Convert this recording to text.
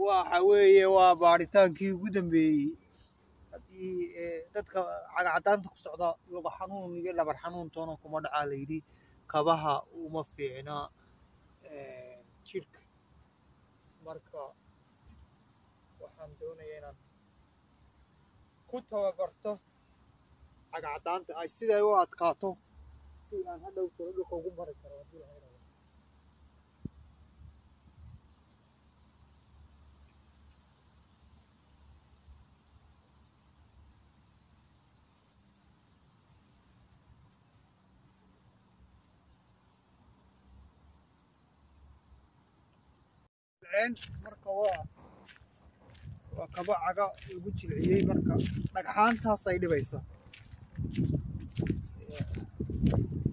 waxa weeye waa baaritaankii ugu dambeeyey haddii eh, dadka cagacadaanta ku socda luga xanuun iyo dhabar xanuun toona kuma dhacaa layidhi kabaha uma fiicna eh, jirka marka waxaan doonayaa inaan ku tababarto cagacadaanta ay siday u adkaato si aan hadhow tolo dhulka ugu mari karo haddii la helo dhaceen marka waa waa kaba caga lagu jilciyey marka dhagxaantaas ay dhibaysa